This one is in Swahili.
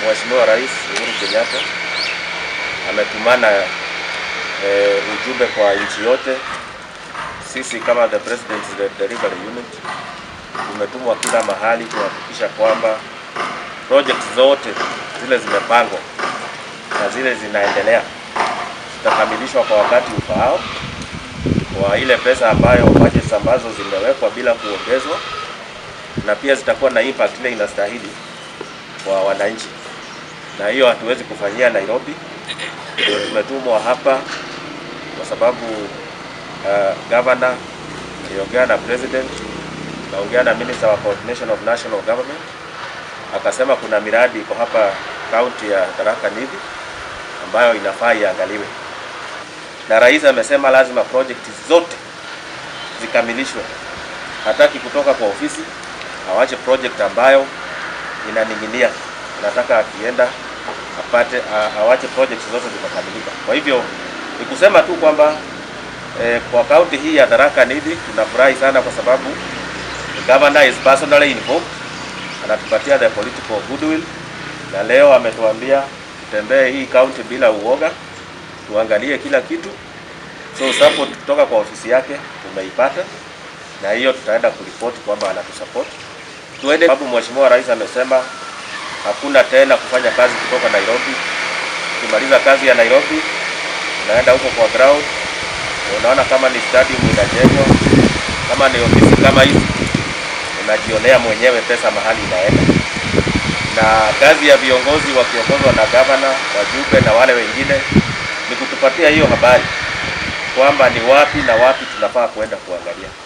Mheshimiwa Rais Uhuru Kenyatta ametumana eh, ujumbe kwa nchi yote. Sisi kama the President's Delivery Unit tumetumwa kila mahali kuhakikisha kwamba project zote zile zimepangwa na zile zinaendelea zitakamilishwa kwa wakati ufaao, kwa ile pesa ambayo budgets ambazo zimewekwa bila kuongezwa, na pia zitakuwa na impact ile inastahili kwa wananchi, na hiyo hatuwezi kufanyia Nairobi. Ndio tumetumwa hapa kwa sababu uh, governor aliongea na president, kaongea na minister wa coordination of national government, akasema kuna miradi iko hapa kaunti ya Tharaka Nithi ambayo inafaa iangaliwe, na rais amesema lazima project zote zikamilishwe. Hataki kutoka kwa ofisi awache project ambayo inaning'inia. Nataka akienda apate a- awache project zote zimekamilika. Kwa hivyo ni kusema tu kwamba eh, kwa kaunti hii ya Tharaka Nithi tunafurahi sana kwa sababu the governor is personally involved, anatupatia the political goodwill, na leo ametuambia tutembee hii kaunti bila uoga, tuangalie kila kitu. So support kutoka kwa ofisi yake tumeipata, na hiyo tutaenda kuripoti kwamba anatusupport tuende, sababu mheshimiwa rais amesema hakuna tena kufanya kazi kutoka Nairobi. Ukimaliza kazi ya Nairobi unaenda huko kwa ground, unaona kama ni stadium inajengwa, kama ni ofisi kama hizi, unajionea mwenyewe pesa mahali inaenda. Na kazi ya viongozi wakiongozwa na gavana, wajumbe na wale wengine ni kutupatia hiyo habari kwamba ni wapi na wapi tunafaa kwenda kuangalia.